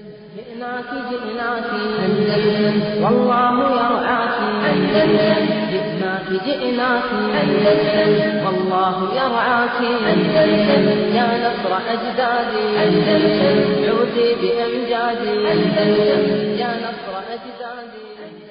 جئناك جئناك أندلس والله يرعاك أندلس جئناك جئناك أندلس والله يرعاك أندلس يا نصر أجدادي أندلس عودي بأمجادي أندلس يا نصر أجدادي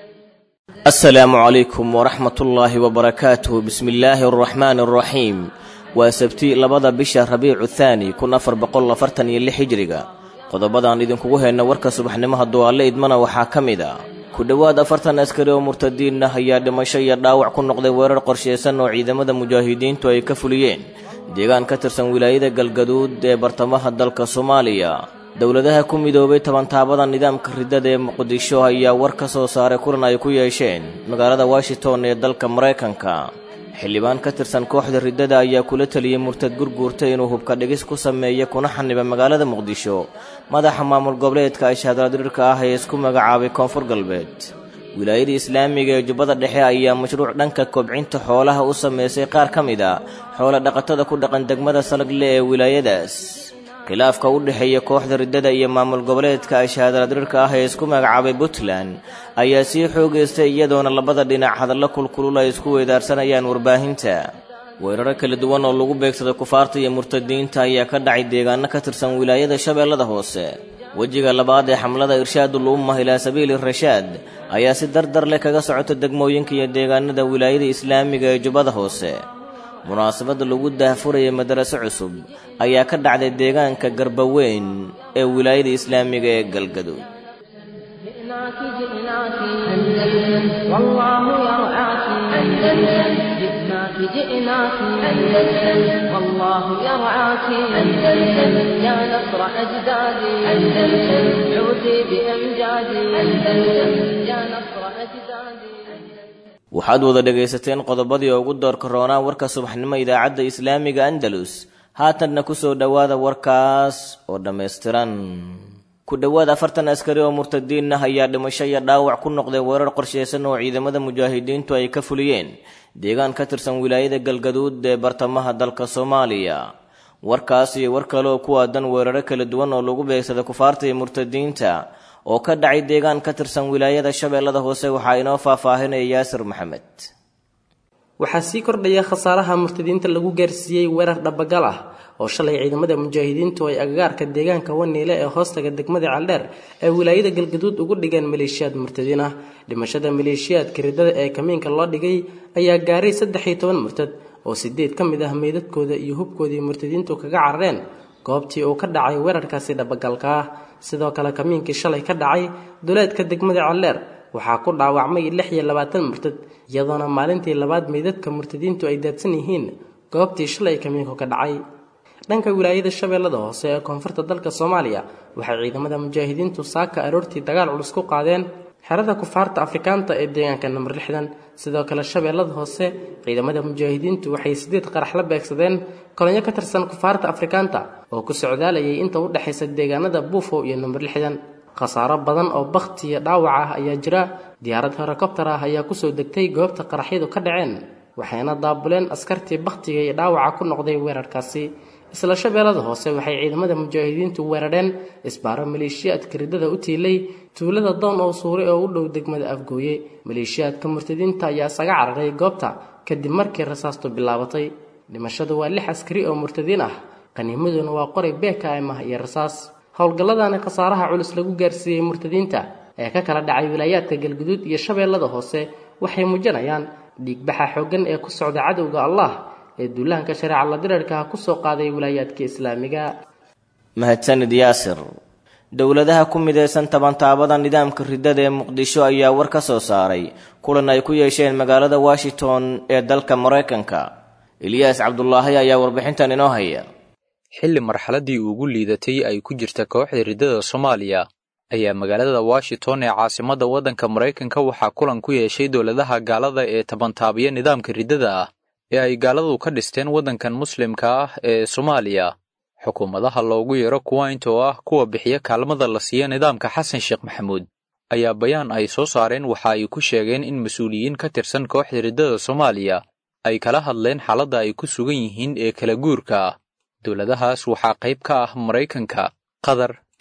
asalaamu calaykum waraxmatullaahi wabarakaatuh bismi illaahi araxmaani araxiim waa sabti labada bisha rabiicu thaani kun afar boqol afartan iyo lix hijriga qodobadaan idinkugu hayna warka subaxnimo hadduu alle idmana waxaa ka mid a ku dhowaad afartan askari oo murtadiin ah ayaa dhimasho iyo dhaawac ku noqday weerar qorshaysan oo ciidamada mujaahidiintu ay ka fuliyeen deegaan ka tirsan wilaayada galgaduud ee bartamaha dalka soomaaliya dowladaha ku midoobay tabantaabada nidaamka riddada ee muqdisho ayaa war ka soo saaray kulan ay ku yeesheen magaalada washington ee dalka maraykanka xildhibaan ka tirsan kooxda riddada ayaa kula teliyey murtad gurguurta inuu hubka dhigis ku sameeya kuna xaniba magaalada muqdisho madaxa maamul goboleedka ashahadaladirirka ah ee isku magacaabay koonfur galbeed wilaayada islaamiga ee jubbada dhexe ayaa mashruuc dhanka kobcinta xoolaha u sameysay qaar ka mid a xoolo dhaqatada ku dhaqan degmada salagle ee wilaayadaas khilaafka u dhexeeya kooxda riddada iyo maamul goboleedka ashahadaladirirka ah ee isku magacaabay puntland ayaa sii xoogaystay iyadoona labada dhinac hadallo kulkulul ay isku weydaarsanayaan warbaahinta weeraro kala duwan oo lagu beegsaday kufaarta iyo murtadiinta ayaa ka dhacay deegaano ka tirsan wilaayada shabeellada hoose wejiga labaad ee xamlada irshaadul ummah ilaa sabiili rashaad ayaa si dardar leh kaga socota degmooyinka iyo deegaanada wilaayada islaamiga ee jubbada hoose munaasabadda lagu daahfurayay madaraso cusub ayaa ka dhacday deegaanka garbaweyn ee wilaayada islaamiga ee galgaduud جئناك جئناك أندلس والله يرعاك أندلس جئناك جئناك أندلس والله يرعاك أندلس يا نصر أجدادي أندلس عودي بأمجادي أندلس يا نصر أجدادي waxaad wada dhegaysateen qodobadii ugu doorka roonaa warka subaxnimo idaacadda islaamiga andalus haatanna ku soo dhowaada warkaas oo dhammaystiran ku dhowaad afartan askari oo murtadiin ah ayaa dhimasho iyo dhaawac ku noqday weerar qorshaysan oo ciidamada mujaahidiintu ay ka fuliyeen deegaan ka tirsan wilaayada galgaduud ee bartamaha dalka soomaaliya warkaas iyo war kale oo ku aadan weeraro kala duwan oo lagu beegsaday kufaarta iyo murtadiinta oo ka dhacay deegaan ka tirsan wilaayada shabeellada hoose waxaa inoo faahfaahinaya yaasir maxamed waxaa sii kordhaya khasaaraha murtadiinta lagu gaarsiiyey weerar dhabagal ah oo shalay ciidamada mujaahidiintu ay agagaarka deegaanka waniile ee hoostaga degmada caldheer ee wilaayada galgaduud ugu dhigeen maleeshiyaad murtadiin ah dhimashada maleeshiyaadka riddada ee kamiinka loo dhigay ayaa gaaray saddex iyo toban murtad oo sideed ka mid ah meydadkooda iyo hubkoodii murtadiintu kaga carareen goobtii uu ka dhacay weerarkaasi dhabagalka ah sidoo kale kamiinkii shalay ka dhacay duleedka degmada calleer waxaa ku dhaawacmay lix iyo labaatan murtad iyadoona maalintii labaad meydadka murtadiintu ay daadsan yihiin goobtii shalay kamiinku ka dhacay dhanka wilaayada shabeellada hoose ee koonfurta dalka soomaaliya waxay ciidamada mujaahidiintu saaka aroortii dagaal culus ku qaadeen xerada kufaarta afrikaanta ee deegaanka namber lixdan sidoo kale shabeellada hoose ciidamada mujaahidiintu waxay sideed qarax la beegsadeen kolonyo ka tirsan kufaarta afrikaanta oo ku socdaalayay inta u dhexaysa deegaanada buufo iyo namber lixdan khasaaro badan oo bakhti iyo dhaawac ah ayaa jira diyaarad herokobtar ah ayaa kusoo degtay goobta qaraxyadu ka dhaceen waxayna daabuleen askartii bakhtiga iyo dhaawaca ku noqday weerarkaasi isla shabeellada hoose waxay ciidamada mujaahidiintu weerareen isbaaro maleeshiyaadka riddada u tiilay tuulada doon oo suure oo u dhow degmada afgooye maleeshiyaadka murtadiinta ayaa isaga cararay goobta kadib markii rasaastu bilaabatay dhimashadu waa lix askari oo murtadiin ah qaniimaduna waa qoray bkm ah iyo rasaas howlgalladani khasaaraha culus lagu gaarsiiyey murtadiinta ee ka kala dhacay wilaayaadka galguduud iyo shabeellada hoose waxay muujinayaan dhiigbaxa xooggan ee ku socda cadowga allah ee duulahanka shareeca la dirarkaha kusoo qaaday wilaayaadka islaamiga mahadsanid yaasir dowladaha ku midaysan tabantaabada nidaamka riddada ee muqdisho ayaa war ka soo saaray kulan ay ku yeesheen magaalada washington ee dalka maraykanka eliyaas cabdulaahi ayaa warbixintan inoo haya xilli marxaladdii ugu liidatay ay ku jirta kooxda riddada soomaaliya ayaa magaalada washington ee caasimadda waddanka maraykanka waxaa kulan ku yeeshay dowladaha gaalada ee tabantaabiya nidaamka riddada ah ee ay gaaladu ka dhisteen waddankan muslimka ah ee soomaaliya xukuumadaha loogu yeero kuwaint oo ah kuwa bixiya kaalmada la siiya nidaamka xasan sheekh maxamuud ayaa bayaan ay soo saareen waxa ay ku sheegeen in mas-uuliyiin ka tirsan kooxda riddada soomaaliya ay kala hadleen xaaladda ay ku sugan yihiin ee kala guurka ah dowladahaas waxaa qayb ka ah maraykanka qatar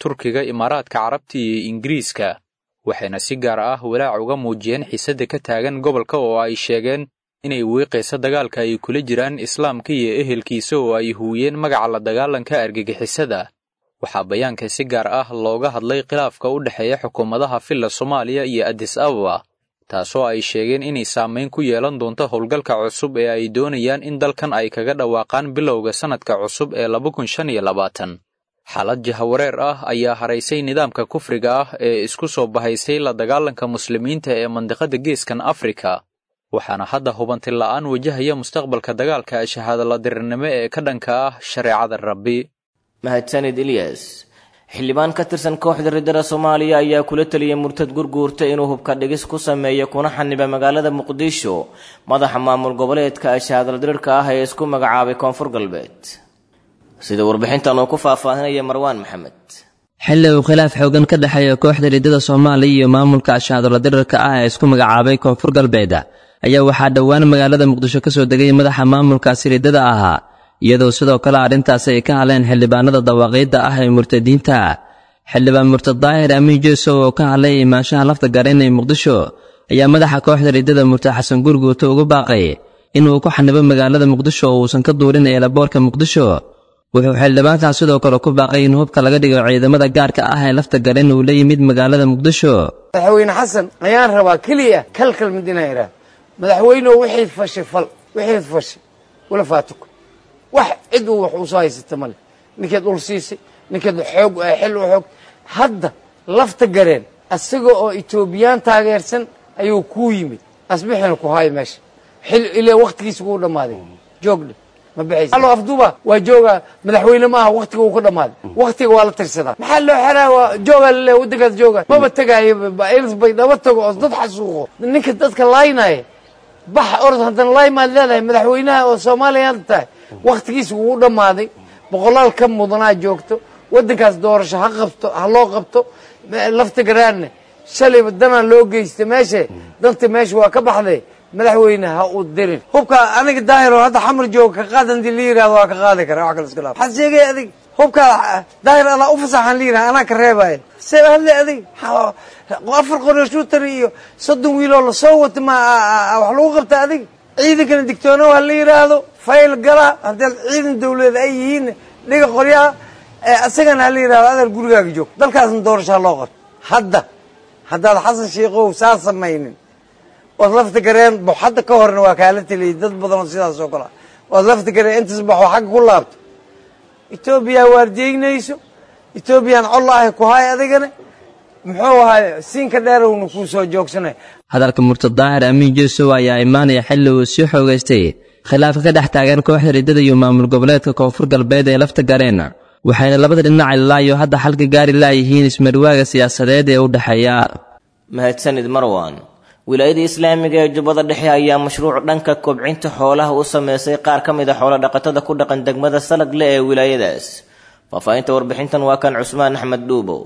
turkiga imaaraadka carabta iyo ingiriiska waxayna si gaar ah walaac uga muujiyeen xiisadda ka taagan gobolka oo ay sheegeen inay wiiqayso dagaalka ay kula jiraan islaamka iyo ehelkiisa oo ay huwiyeen magaca la dagaalanka argagixisada waxaa bayaanka si gaar ah looga hadlay khilaafka u dhexeeya xukuumadaha filla soomaaliya iyo adis ababa taasoo ay sheegeen inay saamayn ku yeelan doonto howlgalka cusub ee ay doonayaan in dalkan ay kaga dhawaaqaan bilowga sannadka cusub ee laba kun shan iyo labaatan xaalad jahawareer ah ayaa haraysay nidaamka kufriga ah ee isku soo bahaysay la dagaalanka muslimiinta ee mandiqada geeskan afrika waxaana hadda hubanti la'aan wajahaya mustaqbalka dagaalka shahaadala dirirnimo ee ka dhanka ah shareecada rabbi mahadsanid ilyas xildhibaan ka tirsan kooxda riddada soomaaliya ayaa kula teliyay murtad gurguurta inuu hubka dhigis ku sameeyo kuna xaniba magaalada muqdisho madaxa maamul goboleedka shahaadala dirirka ah ee isku magacaabay koonfur galbeed sida warbixintan uu ku faahfaahinaya marwaan maxamed xilli uu khilaaf xoogan ka dhexeeya kooxda riddada soomaaliya iyo maamulka shahaadala dirirka ah ee isku magacaabay koonfur galbeed ayaa waxaa dhowaan magaalada muqdisho ka soo degay madaxa maamulkaasi riddada ahaa iyadoo sidoo kale arrintaasi ay ka hadleen xildhibaanada dawaaqiidda ah ee murtadiinta xildhibaan murtad daahir amiin jeesow oo ka hadlay imaanshaha lafta garan ee muqdisho ayaa madaxa kooxda riddada murtad xasan gurguuto ugu baaqay inuu ku xanibo magaalada muqdisho oo uusan ka duurin eelaboorka muqdisho wuxuu xildhibaankaas sidoo kale ku baaqay in hubka laga dhigo ciidamada gaarka ah ee lafta garan uu la yimid magaalada muqdisho madaxweyne xasan ayaan rabaa keliya kalkal mid inaan idhaah madaxweyneoo wixii fashay fal wixii fashay wala faatuko wax cid uu wax usoo haysata male ninkeed ul siisay ninkeed xoog xil u xoog hadda lafta gareen isaga oo etoobiyaan taageersan ayuu kuu yimid asbixina ku haayo meesha xil ile waktigiisa kuu dhammaaday joogdhe ma bixaysa allo afduuba waa jooga madaxweyne maaha waktiga uu ka dhammaaday waktiga waa la tirsadaa maxaa loo xeraa waa joogaa lale waddankaas jooga maba tegaayo bay dhaba tago oo dad xasuuqo ninka dadka laaynaya bax orod haddana laay maad leedahay madaxweynaha oo soomaaliya hadda tahay waktigiisa wuu dhammaaday boqolaal ka mudanaa joogto waddankaas doorasho ha qabto ha loo qabto lafta garaanne shalayba danaa loo geysta meeshe danta meesha waa ka baxday madaxweyne ha u dirin hubka aniga daahir oo hadda xamar jooga ka qaad hadii la yirahdo waa ka qaadi kara wax kale iska laaf waxaad sheegay adig hubka daahir adaa u fasaxan la yiraha anaa ka reebaya see hadle adig afar qoryo shuutar iyo soddon wiiloo lasoo wata ma wax lagu qabta adig ciidankana digtoono ha la yiraahdo fayl gala haddii ciidan dawladeed ay yihiin dhiga qoryaha isagana ha la yirahdo adeer gurigaaga joog dalkaasna doorasho ha loo qabto hadda haddaad xasan sheikow saa samaynin ood lafta gareen bo hadda ka horna waa kaala teliyay dad badan oo sidaas oo kale ood lafta gareen intaas baxo xagga ku laabto etoobiya waardiyeynayso etoobiyaan colla ahay ku hay adigana muxuu ahay siinka dheerowna kuu soo joogsanay hadalka murtad daahir amiin jeesow ayaa imaanaya xilli uu sii xoogaystay khilaafka ka dhex taagan kooxda riddada iyo maamul goboleedka koonfur galbeed ee lafta gareen waxayna labada dhinac ilaayo hadda xalka gaari laayihiin ismarwaaga siyaasadeed ee u dhexeeya mahadsanid marwan wilaayada islaamiga ee jubbada dhexe ayaa mashruuc dhanka kobcinta xoolaha u sameysay qaar ka mid a xoolo dhaqatada ku dhaqan degmada salagle ee wilaayadaas faahfaahinta warbixintan waa kan cusmaan axmed dhuubow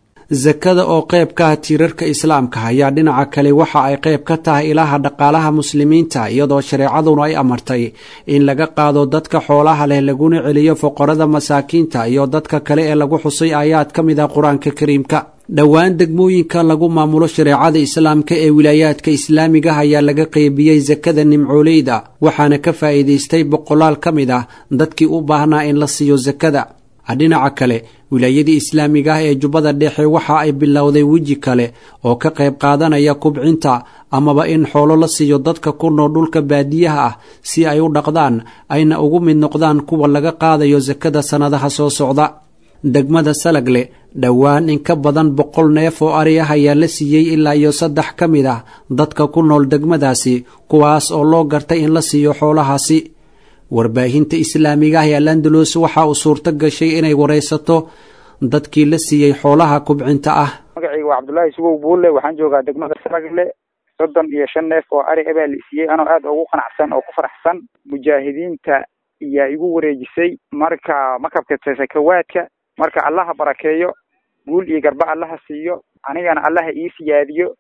sakada oo qayb ka ah tiirarka islaamka ayaa dhinaca kale waxa ay qayb ka tahay ilaha dhaqaalaha muslimiinta iyadoo shareecaduna ay amartay in laga qaado dadka xoolaha leh laguna celiyo foqorada masaakiinta iyo dadka kale ee lagu xusay aayaad ka mid ah qur-aanka kariimka dhowaan degmooyinka lagu maamulo shareecada islaamka ee wilaayaadka islaamiga ayaa laga qeybiyey sakada nimcooleyda waxaana ka faa'iidaystay boqolaal ka mid ah dadkii u baahnaa in la siiyo sakada dhinaca kale wilaayadii islaamiga ah ee jubbada dhexe waxa ay bilowday weji kale oo ka qayb qaadanaya kubcinta amaba in xoolo la siiyo dadka ku nool dhulka baadiyaha ah si ay u dhaqdaan ayna ugu mid noqdaan kuwa laga qaadayo sakada sannadaha soo socda degmada salagle dhowaan in ka badan boqol neef oo ari ah ayaa la siiyey ilaa iyo saddex ka mid ah dadka ku nool degmadaasi kuwaas oo loo gartay in la siiyo xoolahaasi warbaahinta islaamiga ah ee alandalos waxa uu suurto gashay inay waraysato dadkii la siiyey xoolaha kubcinta ah magacayga waa cabdullaahi sugow buulle waxaan joogaa degmada salagle soddon iyo shan neef oo ari abaa la siiyey anoo aad ugu qanacsan oo ku faraxsan mujaahidiinta ayaa igu wareejisay marka makabka sakawaadka marka allaha barakeeyo guul iyo garba allaha siiyo anigana allaha ii siyaadiyo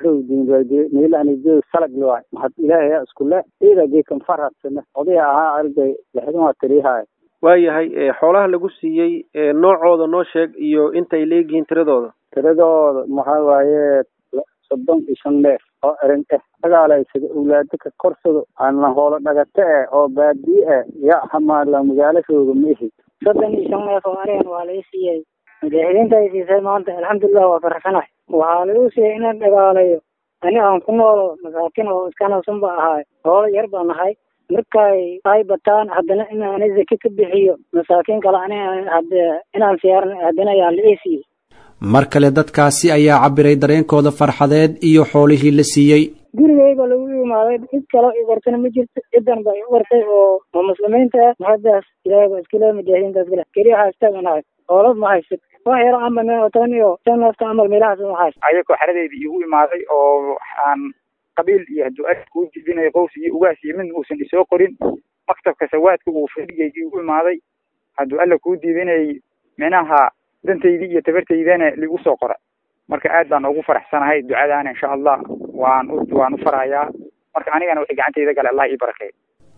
baxudiinmeelanijeed salag waay maxad ilaahay iskule ida geekan farhadsane odaya ahaa arday lixdan waa tiriyahay waayahay xoolaha lagu siiyey noocooda noo sheeg iyo inta ay leegihiin tiradooda tiradooda maxaa waaye soddon iyo shan neef oo erin eh dagaalaysada awlaado ka korsado ana hoolo dhagate eh oo baadiye eh ya hamaala magaalashooda ma ihi soddon iyo shan neef oo arigan waa lai siiyey mujaahidiinta ay siisay maanta alxamdulilah waa faraxsanahay waxaa lagu siiyey inaan dhagaalayo ani aan ku noolo masaakiin oo iskanawsan ba ahaay hoolo yar baan ahay markay ay bataan haddana inaan zaki ka bixiyo masaakiin kale ani hade inaan siyaaran haddana ayaa la ii siiyey mar kale dadkaasi ayaa cabiray dareenkooda farxadeed iyo xoolihii la siiyey gurigayba lagu imaaday cid kaloo i wartana ma jirto cidan ba i wartay oo oo muslimiinta ah mahadaas ilaahay ba iskale mujaahidiintaas kale keliya haastaganahay hoolo ma haysad wax yaro camal meel oo toban iyo shan neefta camal meelahaas ma hayst ayagoo xeradeydii igu imaaday oo aan qabiil iyo hadduu ari kuu jibinayo qows iyo ugaas iyo midna uusan isoo qorin maktabka sawaadka uu fadhigayga igu imaaday hadduu alla kuu diidanayay minaha dantaydii iyo tabartaydana ligu soo qora marka aad baan ugu faraxsanahay ducadaana insha allah waan u waan u farahayaa marka anigana wixii gacantayda gale allah ii barakeey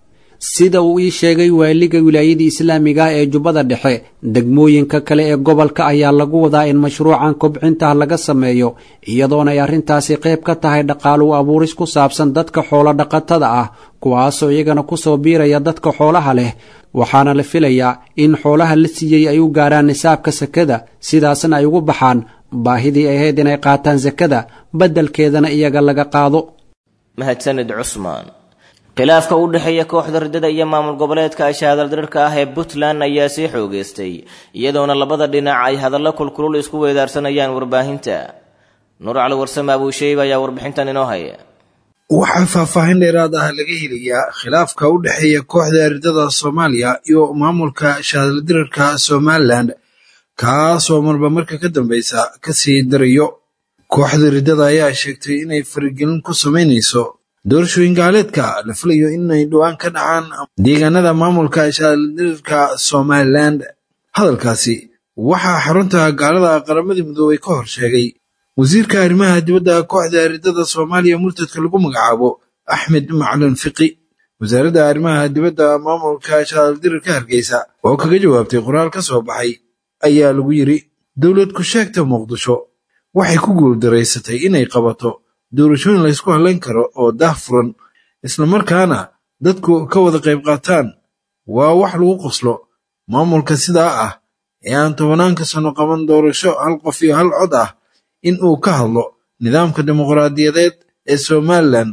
sida uu ii sheegay waaliga wilaayadii islaamiga ah ee jubbada dhexe degmooyinka kale ee gobolka ayaa lagu wadaa in mashruucan kobcinta laga sameeyo iyadoona ay arrintaasi qayb ka tahay dhaqaalu abuuris ku saabsan dadka xoolo dhaqatada ah kuwaasoo iyagana kusoo biiraya dadka xoolaha leh waxaana la filayaa in xoolaha la siiyey ay u gaarhaan nisaabka sakada sidaasna ay ugu baxaan baahidii ahayd inay qaataan sakada beddelkeedana iyaga laga qaado mahadsanid cusmaan khilaafka u dhexeeya kooxda riddada iyo maamul goboleedka ashaadaldirirka ah ee puntland ayaa sii xoogeystay iyadoona labada dhinac ay hadallo kulkulul isku weedaarsanayaan warbaahinta nuur cali warsame abuusheyb ayaa warbixintan inoo haya waxaa faahfaahin dheeraad ah laga helayaa khilaafka u dhexeeya kooxda riddada soomaaliya iyo maamulka shaadaldirirka somalilan kaasoo marba marka ka dambeysa kasii darayo kooxda riddada ayaa sheegtay inay faragelin ku samaynayso doorashooyin gaaleedka la filayo inay dhowaan ka dhacaan deegaanada maamulka shaadaldirirka somalilan hadalkaasi waxaa xarunta gaalada qaramadii midoobay ka hor sheegay wasiirka arrimaha dibadda kooxda riddada soomaaliya murtadka lagu magacaabo axmed macalin fiqi wasaaradda arrimaha dibadda maamulka shaadaldirirka hargeysa oo kaga jawaabtay qoraal ka soo baxay ayaa lagu yidri dowlad ku-sheegta muqdisho waxay ku guuldaraysatay inay qabato doorashooyin laysku hadlayn karo oo daah furan islamarkaana dadku ka wada qayb qaataan waa wax lagu qoslo maamulka sidaa ah ee aan tobanaanka sano qaban doorasho hal qof iyo hal cod ah in uu ka hadlo nidaamka dimuqraadiyadeed ee somalilan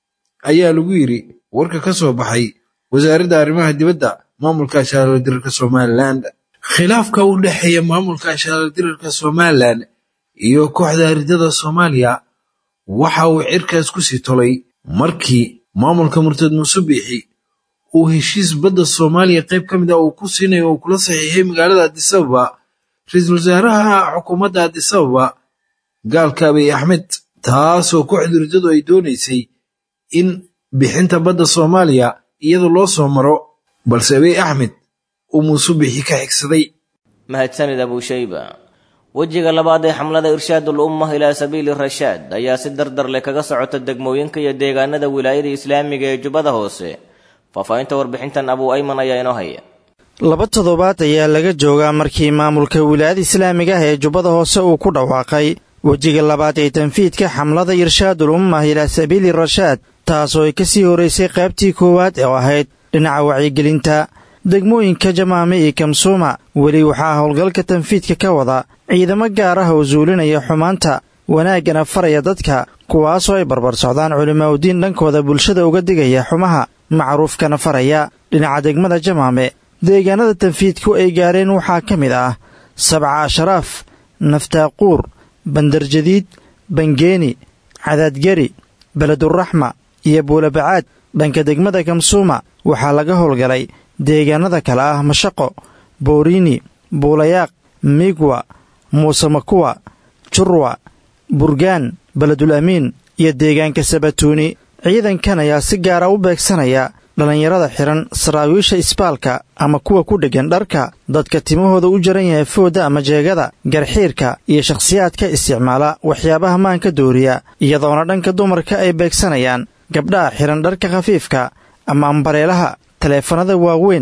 ayaa lagu yidri warka ka soo baxay wasaaradda arrimaha dibadda maamulka shaadaldirirka somalilan khilaafka u dhexeeya maamulka shaadaldirirka somalilan iyo kooxda riddada soomaaliya waxa uu cirkaas ku sii tolay markii maamulka murtad muuse biixi uu heshiis badda soomaaliya qayb ka mid ah uu ku siinayo uu kula saxiixay magaalada adisababa ra-iisul wasaaraha xukuumadda adisababa gaalka abiy axmed taasoo kooxda riddadu ay doonaysay in bixinta badda soomaaliya iyada loo soo maro balse abiy axmed uu muuse biixi ka xigsaday mahadsanid abuushayba wejiga labaad ee xamlada irshaadul ummah ilaa sabiili rashaad ayaa si dardar leh kaga socota degmooyinka iyo deegaanada wilaayada islaamiga ee jubbada hoose faahfaahinta warbixintan abuu ayman ayaa inoo haya laba toddobaad ayaa laga joogaa markii maamulka wilaayada islaamiga ah ee jubbada hoose uu ku dhawaaqay wejiga labaad ee tanfiidka xamlada irshaadul ummah ilaa sabiili rashaad taasoo ay ka sii horaysay qaybtii koowaad oo ahayd dhinaca wacyigelinta degmooyinka jamaame iyo kamsuuma weli waxaa howlgalka tanfiidka ka wada ciidamo gaar ah oo suulinaya xumaanta wanaaggana faraya dadka kuwaasoo ay barbar socdaan culimaauddiin dhankooda bulshada uga digaya xumaha macruufkana faraya dhinaca degmada jamaame deegaanada tanfiidku ay gaareen waxaa ka mid ah sabca asharaaf naftaaquur bandarjadiid bangeeni cadaadgeri beleduraxma iyo buulabacaad dhanka degmada kamsuuma waxaa laga howlgalay deegaanada kale ah mashaqo booriini buulayaaq migwa muuse makuwa jurwa burgaan beledul amiin iyo deegaanka sabatuuni ciidankan ayaa si gaara u beegsanaya dhallinyarada xidhan saraawiisha isbaalka ama kuwa ku dheggan dharka dadka timahooda u jaran yahay foodda ama jeegada garxiirka iyo shakhsiyaadka isticmaala waxyaabaha maanka dooriya iyadoona dhanka dumarka ay beegsanayaan gabdhaha xidhan dharka khafiifka ama ambareelaha taleefanada waaweyn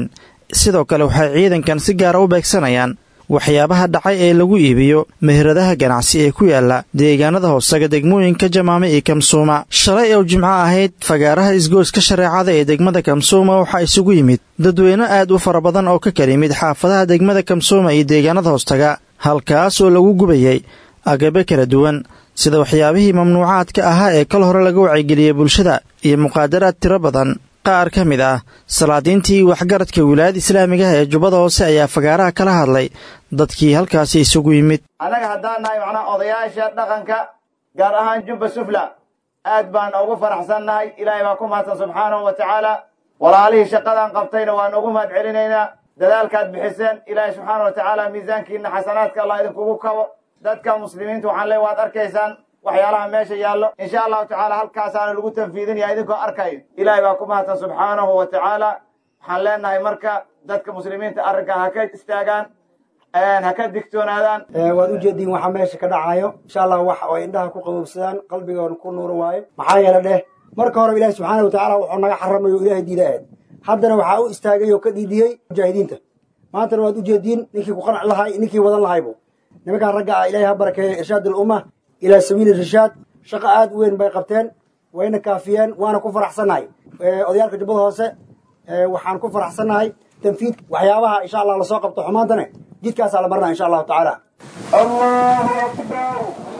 sidoo kale waxay ciidankan si gaara u beegsanayaan waxyaabaha dhacay ee lagu iibiyo meheradaha ganacsi ee ku yaala deegaanada hoosaga degmooyinka jamaame iyo kamsuuma shalay oo jimco ahayd fagaaraha isgoyska shareecada ee degmada kamsuuma waxaa isugu yimid dadweyne aad u fara badan oo ka kala yimid xaafadaha degmada kamsuuma iyo deegaanada hoostaga halkaas oo lagu gubayay agabe kala duwan sida waxyaabihii mamnuucaadka ahaa ee kal hore laga wacyigeliyey bulshada iyo muqaadaraad tiro badan qaar ka mid ah salaadiintii waxgaradka wilaayada islaamigaha ee jubbada hoose ayaa fagaaraha kala hadlay dadkii halkaasi isugu yimid annaga haddaan nahay macnaha odayaasha dhaqanka gaar ahaan jubba sufla aad baan ugu faraxsannahay ilaahay baa ku mahadsan subxaanahu wa tacaala walaalihii shaqadan qabtayna waan ugu mahad celinaynaa dadaalkaad bixiseen ilaahay subxaana wa tacaala miisaankiina xasanaadka allah idinkugu kabo dadka muslimiinta waxaan leey waad arkaysaan waxyaalaha meesha yaallo insha allahu tacaala halkaasaana lagu tanfiidinaya idinkoo arkayo ilaahay baa ku mahadsan subxaanahu wa tacaala waxaan leenahay marka dadka muslimiinta arrinkaa ha ka istaagaan ha ka digtoonaadaan waad u jeediin waxaa meesha ka dhacayo insha allah wax oo indhaha ku qabowsadaan qalbigoona ku nuuro waayo maxaa yeele dheh marka hore ilaahi subxaana wa tacaala wuxuu naga xaramayo ilaahay diida ahayd haddana waxaa u istaagay oo ka dhiidiyey mujaahidiinta maantana waad u jeediin ninkii ku qanci lahay ninkii wadan lahaybu nimankaan ragga ah ilaahay ha barakeeyo irshaad alumma ilaa sabiili rishaad shaqo aad u weyn bay qabteen wayna kaafiyeen waana ku faraxsannahay odayaalka jubbada hoose waxaan ku faraxsannahay tanfiid waxyaabaha insha allah lasoo qabto xumaantane jidkaasaa la marnaa insha allahu tacaala allahu akbar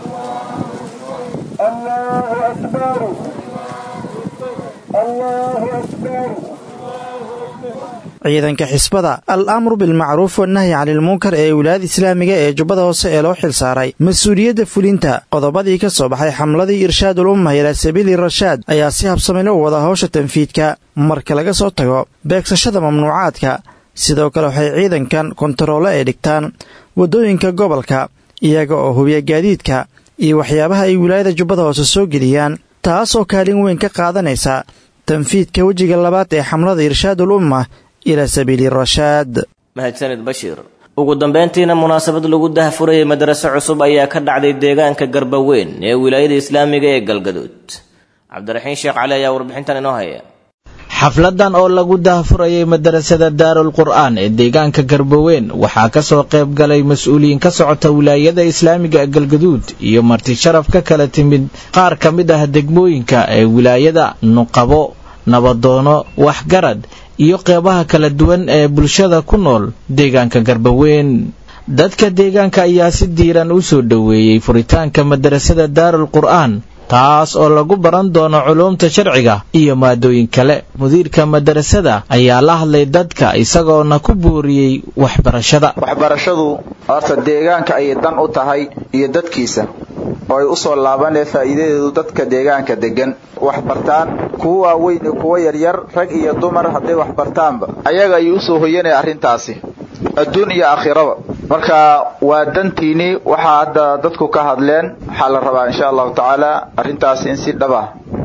allahu akbar allahu akbar ciidanka xisbada al amru bilmacruuf wannahyi canilmunkar ee wilaayada islaamiga ee jubbada hoose ee loo xilsaaray mas-uuliyadda fulinta qodobadii ka soo baxay xamladii irshaadul umma ilaa sabiili rashaad ayaa si habsamilo u wada howsha tanfiidka marka laga soo tago beegsashada mamnuucaadka sidoo kale waxay ciidankan kontaroole ay dhigtaan waddooyinka gobolka iyaga oo hubiya gaadiidka iyo waxyaabaha ay wilaayada jubbada hoose soo geliyaan taasoo kaalin weyn ka qaadanaysa tanfiidka wejiga labaad ee xamlada irshaadul umma ilaa sabiili rashaad mahadsanid bashiir ugu dambayntiina munaasabad lagu dahfurayay madraso cusub ayaa ka dhacday deegaanka garbaweyn ee wilaayada islaamiga ee galgaduud cabdiraxiin sheekh cali ayaa warbixintan inoo haya xafladan oo lagu dahfurayay madarasada daarul qur'aan ee deegaanka garbaweyn waxaa ka soo qayb galay mas-uuliyiin ka socota wilaayada islaamiga galgaduud iyo marti sharaf ka kala timid qaar ka mid ah degmooyinka ee wilaayada nuqabo nabadoono waxgarad iyo qeybaha kala duwan ee bulshada ku nool deegaanka garbaweyn dadka deegaanka ayaa si diiran u soo dhoweeyey furitaanka madarasada daarul qur'aan taas oo lagu baran doono culuumta sharciga iyo maadooyin kale mudiirka madarasada ayaa la hadlay dadka isagoona ku booriyey waxbarashada waxbarashadu horta deegaanka ayay dan u tahay iyo dadkiisa oo ay u soo laabanee faa'iidadeedu dadka deegaanka deggan wax bartaan kuwa waaweyn iyo kuwa yaryar rag iyo dumar hadday wax bartaanba ayaga ayuu usoo hoyanaya arrintaasi adduun iyo aakhiraba marka waa dantiinii waxaa hadda dadku ka hadleen waxaa la rabaa insha allahu tacaala arrintaasi in si dhaba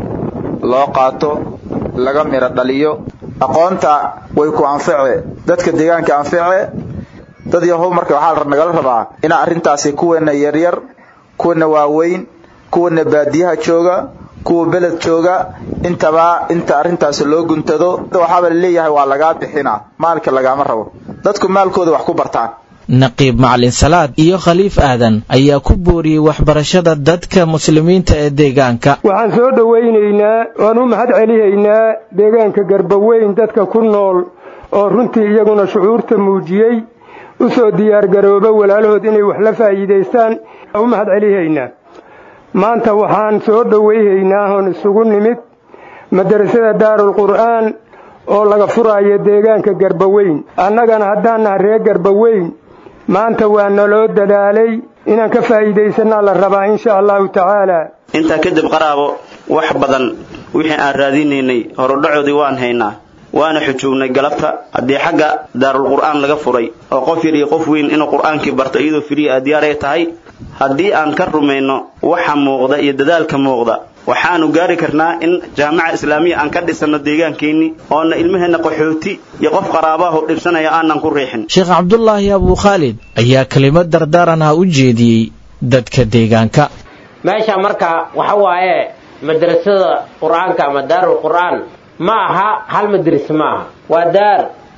loo qaato laga miro dhaliyo aqoonta way ku anface dadka deegaanka anface dad yahow marka waxaa nagala rabaa inaa arrintaasi kuweena yaryar kuwana waaweyn kuwana baadiyaha jooga kuwa beled jooga intaba inta arrintaasi loo guntado waxaaba laleeyahay waa lagaa bixinaa maalka lagaama rabo dadku maalkooda wax ku bartaan naqiib macalin salaad iyo khaliif aadan ayaa ku booriyey waxbarashada dadka muslimiinta ee deegaanka waxaan soo dhowaynaynaa waan u mahad celihaynaa deegaanka garbaweyn dadka ku nool oo runtii iyaguna shucuurta muujiyey u soo diyaargarooba walaalahood inay wax la faa'iidaystaan u mahad celihaynaa maanta waxaan soo dhowayhaynaa oon isugu nimid madarasada daarul qur'aan oo laga furaayo deegaanka garbaweyn annagana haddaan naha reer garbaweyn maanta waa naloo dadaalay inaan ka faa'iidaysanaa la rabaa insha allahu tacaala intaa kadib qaraabo wax badan wixii aan raadinaynay horudhacoodii waan haynaa waana xujoognay galabta haddii xagga daarul qur'aan laga furay oo qof yar iyo qof weyn inuu qur'aankii barto iyadoo firiya a diyaaray tahay haddii aan ka rumayno waxa muuqda iyo dadaalka muuqda waxaanu gaari karnaa in jaamaca islaamiya aan ka dhisanno deegaankeenni oona ilmaheenna qaxooti iyo qof qaraabaho dhibsanaya aanan ku riixin sheekh cabdulaahi abuu khaalid ayaa kelimad dardaaran ah u jeediyey dadka deegaanka meesha marka waxa waaye madrasada qur-aanka ama daarul qur'aan ma aha hal madris ma aha waa daar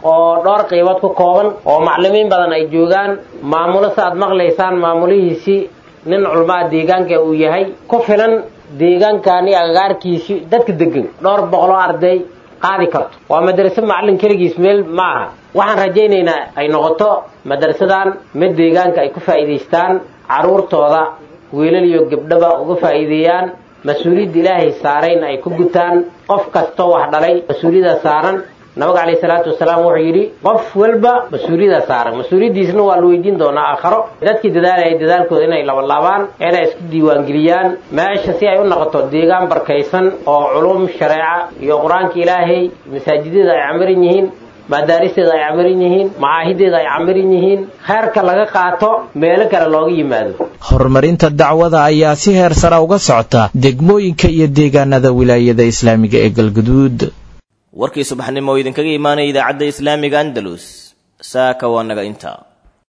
oo dhowr qaybood ku kooban oo maclimiin badan ay joogaan maamulo sa aad maqlaysaan maamulihiisii nin culmaa deegaanka uu yahay ku filan deegaankani agagaarkiisii dadka degan dhowr boqoloo arday qaadi karto waa madraso macallin keligiis meel ma aha waxaan rajaynaynaa ay noqoto madrasadan mid deegaanka ay ku faa'iidaystaan carruurtooda wiilal iyo gabdhaba uga faa'iideeyaan mas-uuliyadda ilaahay saarayna ay ku gutaan qof kastoo wax dhalay mas-uuliyadda saaran nabiga calayhi salaatu wasalaam wuxuu yidhi qof walba mas-uuliyadda saaran mas-uuliyaddiisna waa la weydiin doonaa aakharo dadkii dadaalaya dadaalkooda inay labalaabaan inay isku diiwaangeliyaan meesha si ay u noqoto deegaan barkaysan oo culum shareeca iyo qur-aanka ilaahay masaajidyada ay camiran yihiin madaaristeeda ay camiran yihiin macaahideeda ay camiran yihiin kheerka laga qaato meelo kale looga yimaado horumarinta dacwada ayaa si heer sara uga socota degmooyinka iyo deegaanada wilaayada islaamiga ee galguduud warkii subaxnimo oo idinkaga imaanaya idaacadda islaamiga andalus saaka waa naga intaa